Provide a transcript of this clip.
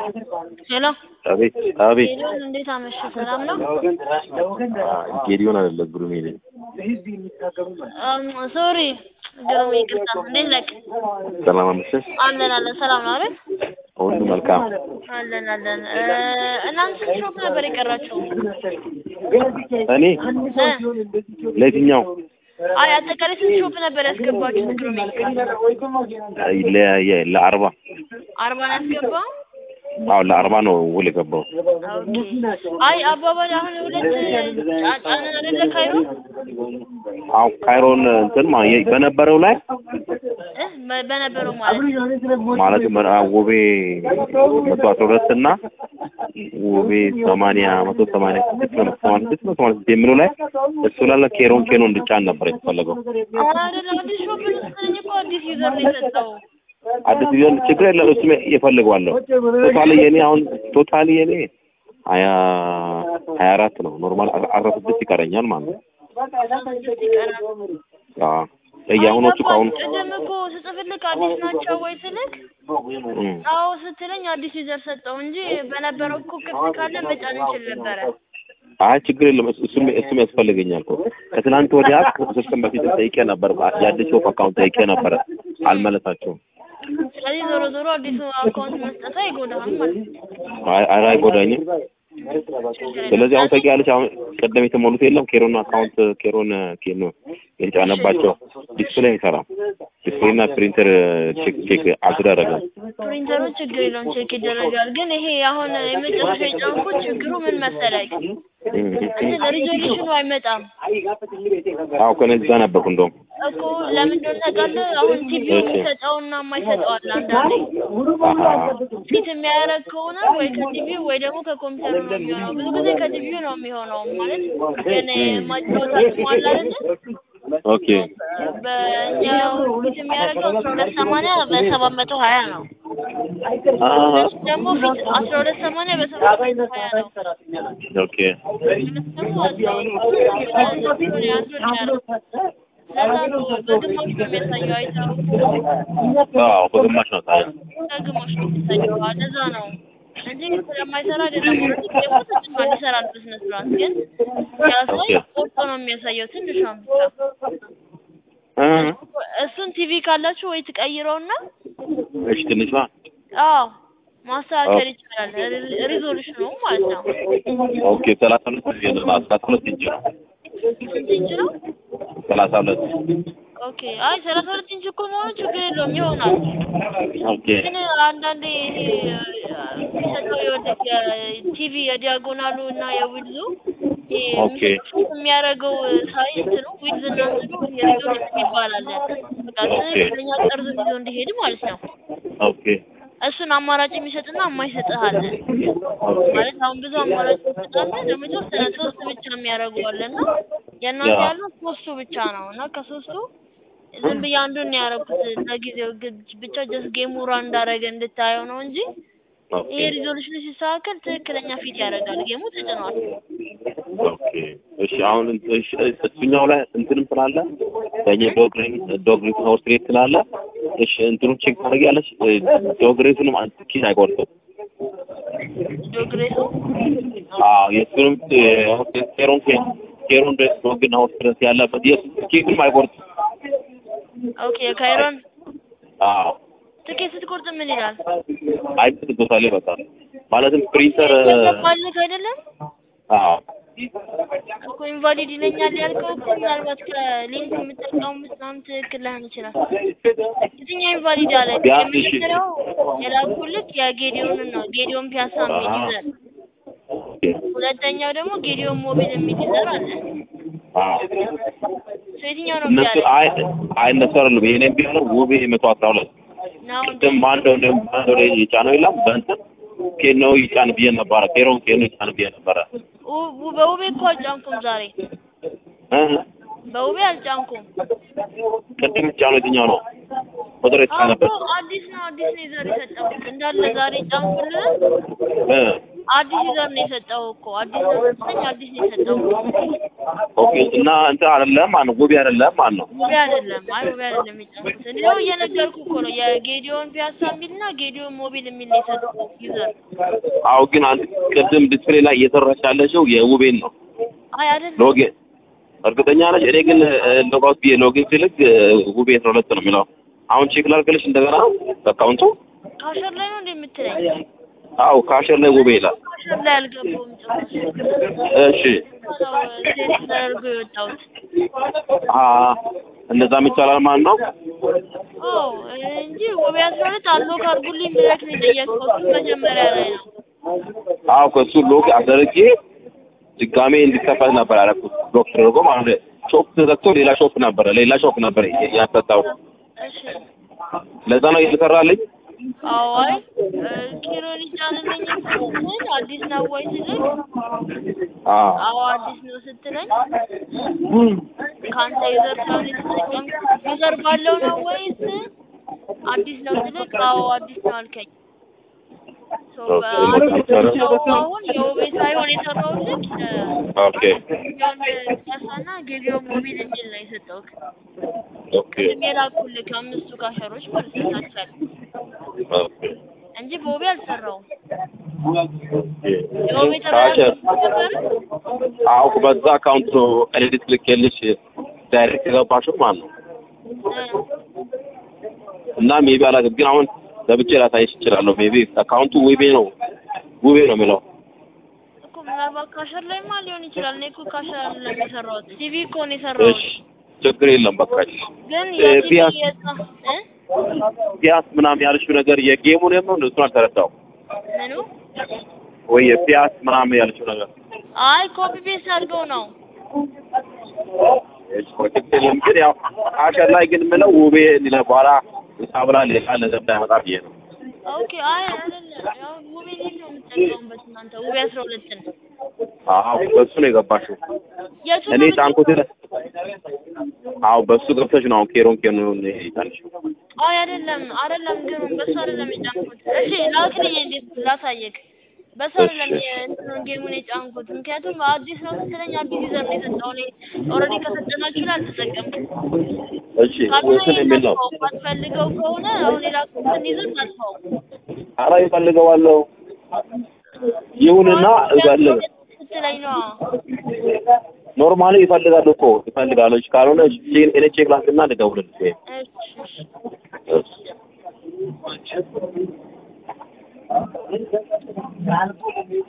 ሄሎ አቤት አቤት። ጌዲዮን እንዴት አመሸ? ሰላም ነው? ጌዲዮን አይደለም ግሩሜ ነኝ። ሶሪ ግሩም፣ ይቅርታ። እንዴት ነህ? ሰላም አመሸሽ። አለን አለን። ሰላም ነው አይደል? ሁሉ መልካም። አለን አለን። እናንተ ስንት ሾፕ ነበር የቀራችሁ? እኔ ለየትኛው አይ አጠቃላይ ስንት ሾፕ ነበር ያስገባችሁት? ግሩሜ ለ- ለአርባ አርባ ነው ያስገባው? አዎ ለአርባ ነው ውል የገባው። ኦኬ። አይ አባባል አሁን ሁለት ጫጫንን አይደለ ካይሮ አሁን ካይሮን እንትን ማ- የ- በነበረው ላይ እ በ- በነበረው ማለት ማለት ውቤ መቶ አስራ ሁለት እና ውቤ ሰማንያ መቶ ሰማንያ ስድስት ነው ሰማንያ ስድስት ነው ሰማንያ ስድስት የሚለው ላይ እሱ ላለ ኬሮን ኬኖ እንድጫን ነበር የተፈለገው። አይደለም አዲስ ሾፕ ልስጥልኝ እኮ አዲስ ዩዘር ነው የሰጠው። አዲስ ቢሆን ችግር የለም እሱም እፈልገዋለሁ። ቶታሊ የኔ አሁን ቶታሊ የኔ ሀያ ሀያ አራት ነው ኖርማል አስራ ስድስት ይቀረኛል ማለት ነው። አዎ የአሁኖቹ ከአሁኑ ቅድም እኮ ስጽፍልክ አዲስ ናቸው ወይ ስልክ እም፣ አዎ ስትለኝ አዲስ ዩዘር ሰጠው እንጂ በነበረው እኮ ክፍት ካለ መጫን እንችል ነበረ። አይ ችግር የለም እሱ- እሱም እሱም ያስፈልገኛል እኮ ከትናንት ወዲያ ከሶስት ቀን በፊት ጠይቄ ነበር የአዲስ ሾፕ አካውንት ጠይቄ ነበረ አልመለሳቸውም። ስለዚህ ዞሮ ዞሮ አዲሱ አካውንት መስጠት አይጎዳህም ማለት ነው። አይ አይ አይጎዳኝም። ስለዚህ አሁን ታውቂያለሽ አሁን ቀደም የተሞሉት የለም ኬሮን አካውንት ኬሮን ኬኖ የተጫነባቸው ዲስፕሌይ አይሰራም። ዲስፕሌይና ፕሪንተር ቼክ ቼክ አልተደረገም። ፕሪንተሩ ችግር የለውም ቼክ ይደረጋል። ግን ይሄ አሁን የመጨረሻ የጫንኩት ችግሩ ምን መሰለህ እም፣ እንትን ሪዞሉሽኑ አይመጣም አዎ ከነዚህ ጋር ነበርኩ እንደውም እኮ ለምን እንደሆነ ታውቃለህ? አሁን ቲቪው የሚሰጠውና የማይሰጠው አለ አንዳንዴ አሀ ፊት የሚያደርግ ከሆነ ወይ ከቲቪው ወይ ደግሞ ከኮምፒውተሩ ነው የሚሆነው። ብዙ ጊዜ ከቲቪው ነው የሚሆነው ማለት ግን ማጫወት አቅሙ አለ አይደለ? ኦኬ በእኛው ፊት የሚያደርገው አስራ ሁለት ሰማንያ በሰባት መቶ ሀያ ነው። አሀ እሱ ደግሞ ፊት አስራ ሁለት ሰማንያ በሰባት መቶ ሀያ ነው። ኦኬ እሱ ደግሞ አስራ ሁለት ሰማንያ አንዱን ያደርገው ለዛ ነው በግማሽ ነው የሚያሳየው አይተኸው አዎ በግማሽ ነው ታዲያ ከግማሽ ነው የሚያሳየው። አዎ፣ ለዛ ነው እንጂ ስለማይሰራ አይደለም። ደግሞ ተጭኗል ይሰራል በስነ ስርዓት ግን ሲያሳይ ቆርጦ ነው የሚያሳየው ትንሿን ብቻ። እ እሱን ቲቪ ካላችሁ ወይ ትቀይረውና እሺ ትንሿ አዎ ማስተካከል ይቻላል። ሪ- ሪዞሉሽኑ ማለት ነው። ኦኬ ሰላሳ ሁለት ሰላሳ ሁለት ኢንች ነው ስንት ኢንች ነው? ሰላሳ ሁለት ኦኬ አይ ሰላሳ ሁለት ኢንች እኮ መሆኑ ችግር የለውም ይሆናል። ኦኬ ግን አንዳንዴ ይሄ የሚሰጠው የወደቅ የቲቪ የዲያጎናሉ እና የዊድዙ ይሄ ኦኬ። የሚያደርገው ሳይ እንትኑ ዊድዝ እና እንትኑ የሪዞሉሽን ይባላል። በቃ ትክክለኛ ጠርዝ ይዞ እንዲሄድ ማለት ነው። ኦኬ እሱን አማራጭ የሚሰጥና የማይሰጥህ አለ። ማለት አሁን ብዙ አማራጭ ይሰጣል። ደግሞ የተወሰነ ሶስት ብቻ የሚያደርጉ አለ እና የእናንተ ያ። ያለው ሶስቱ ብቻ ነው እና ከሶስቱ ዝም ብዬ አንዱን ነው ያደረኩት ለጊዜው ግ- ብቻ ጀስት ጌሙ ራን እንዳደረገ እንድታየው ነው እንጂ ኦኬ ይሄ ሪዞሉሽኑ ሲስተካከል ትክክለኛ ፊት ያደርጋል። ጌሙ ተጭኗል። ኦኬ እሺ አሁን እንት- እሺ እሱኛው ላይ እንትንም ስላለ በእኛ ዶግሬን ዶግሬት ሆርስ ሬት ስላለ እሺ እንትኑ ቼክ ታደርጊያለሽ ዶግሬቱንም ኪስ አይቆርጥም ዶግሬሱ አዎ የእሱንም ኬሮን ኬሮን ድረስ ዶግና ሆርስ ድረስ ያለበት የእሱ ኬክም አይቆርጥም ኦኬ ካይሮን አዎ ትኬት ስትቆርጥ ምን ይላል? አይበት ቶታሊ በቃ ማለትም ፕሪንተር ባልክ አይደለም አዎ እኮ ኢንቫሊድ ይለኛል ያልከው እኮ ምናልባት ከሊንክ የምትጠቀሙት ምናምን ትክክል ላይሆን ይችላል። የትኛው ኢንቫሊድ አለ? ቢያንስ እሺ። የመጀመሪያው የላኩልክ የጌዲዮን ነው ጌዲዮን ፒያሳ የሚል ይዘር፣ ሁለተኛው ደግሞ ጌዲዮን ሞቢል የሚል ይዘር አለ። አዎ እሱ የትኛው ነው እነሱ ቢያለ አይ አይ እነሱ አይደሉም የኔም ቢሆነው ውቤ መቶ አስራ ሁለት ነው ቅድም አንደው እንደም አንደው ላይ የጫነው የለም በእንትን ኬኖ ይጫን ብዬ ነበረ ኬሮን ኬኖ ይጫን ብዬ ነበረ ው- በውቤ እኮ አልጫንኩም ዛሬ እ በውቤ አልጫንኩም። ቅድም የተጫነው የትኛው ነው? ቁጥር የተጫነበት አዎ አዲስ ነው አዲስ ነው ይዘር የሰጠሁት እንዳለ ዛሬ ጫንኩልህ። እ አዲስ ይዘር ነው የሰጠው እኮ አዲስ ነው ስትለኝ አዲስ ነው የሰጠው። ኦኬ እና እንትን አይደለም ማለት ነው ውቤ አይደለም ማለት ነው። ውቤ አይደለም። አይ ውቤ አይደለም የጫንኩት። እንዲያው እየነገርኩህ እኮ ነው የጌዲዮን ፒያሳ የሚልና ጌዲዮን ሞቢል የሚል ነው የሰጠሁት ይዘር። አዎ ግን አንድ ቅድም ዲስፕሌይ ላይ እየሰራች ያለችው የውቤን ነው አይ አይደለም ሎጊን እርግጠኛ ነች። እኔ ግን ሎጋውት ብዬ ሎጊን ስልክ ውቤ አስራ ሁለት ነው የሚለው። አሁን ቼክ ላድርግልሽ እንደገና አካውንቱ። ካሸር ላይ ነው እንደ የምትለኝ? አዎ ካሸር ላይ ውቤ ይላል። ካሸር ላይ አልገባሁም ጭራሽ። እሺ ነው ሴት ተደርጎ የወጣሁት። አ እንደዛም ይቻላል ማለት ነው። አዎ እንጂ ውቤ አስራ ሁለት አሎክ አድርጉልኝ ብለህ ነው የጠየቅከው። እሱ መጀመሪያ ላይ ነው። አዎ ከሱ ሎግ አደረጌ ድጋሜ እንዲከፈት ነበር ያደረኩት። ሎክ ተደርጎ ማለት ነው። ሾፕ ተዘግቶ ሌላ ሾፕ ነበረ ሌላ ሾፕ ነበር ያሰጣው። እሺ ለዛ ነው እየተሰራልኝ። አዎ አይ ኪሮን ይጫንልኝ ስትል አዲስ ነው ወይ ስልክ አዎ አዎ አዲስ ነው ስትለኝ ከአንተ ዩዘር ስለሆነ የተጠቀምኩት ዩዘር ባለው ነው ወይስ አዲስ ነው ስልክ አዎ አዲስ ነው አልከኝ። ሶ በአዲስ ነው አሁን የውቤ ሳይሆን የሰራሁልህ ኦኬ ጊዜውን ፒያሳና ጊዜውን ሞቢል የሚል ነው የሰጠሁት። ኦኬ ቅድም የላኩልህ ከአምስቱ ካሸሮች ማለት ነው ታች ያለ ኦኬ እንጂ በውቤ አልሰራውም። ኦኬ የውቤ ካሸር ተበላሽ አዎ በዛ አካውንት ነው ኤዲት ልኬልሽ ዳይሬክት የገባሽው ማለት ነው። እና ሜቢ አላውቅም ግን አሁን ገብቼ ላሳይሽ እችላለሁ። ሜቢ አካውንቱ ውቤ ነው ውቤ ነው የሚለው እኮ ምናልባት ካሸር ላይማ ሊሆን ይችላል። እኔ እኮ ካሸር አይደለም የሰራሁት ሲቪ እኮ ነው የሰራሁት። እሺ ችግር የለም በቃ እሺ። ግን እ የሲቪ ቢያንስ የጻ እ ፒያስ ምናምን ያልሽው ነገር የጌሙን ነው እሱን አልተረዳሁም። ምኑ ወይ የፒያስ ምናምን ያልሽው ነገር አይ ኮፒ ፔስት አድርገው ነው። እሺ ችግር የለም ግን ያው ካሸር ላይ ግን የምለው ውቤ ሌላ በኋላ ሳብላ ሌላ ነገር እንዳይመጣ ብዬ ነው። ኦኬ አይ አይደለም ያው ውቤ ሊል ነው የምትጠቀሙበት እናንተ ውቤ አስራ ሁለትን አዎ በሱ ነው የገባሽው። የቱ እኔ ነው ጫንኩት አዎ በሱ ገብተሽ ነው አሁን ኬሮን ኬሮን ይታልሽ አይ አይደለም አይደለም ግን በሱ አይደለም የጫንኩት። እሺ ላክልኝ እንዴት ላሳየክ። በሱ አይደለም የእንትኑን ጌሙን የጫንኩት ምክንያቱም አዲስ ነው ስትለኝ አዲስ ይዘር ነው የሰጠው። እኔ ኦልሬዲ ከሰጠናችሁ ላይ አልተጠቀምኩም። እሺ እንትን የሚል ነው። ማትፈልገው ከሆነ አሁን የላኩትን ይዘር ታጥፋው። ኧረ ይፈልገዋለሁ ይሁንና እፈልግ ስትለኝ ነው ኖርማሊ ይፈልጋሉ እኮ ይፈልጋሉ። እሺ ካልሆነ እሺ እኔ ቼክ ላድርግና ልደውልልሽ። እሺ እሺ እሺ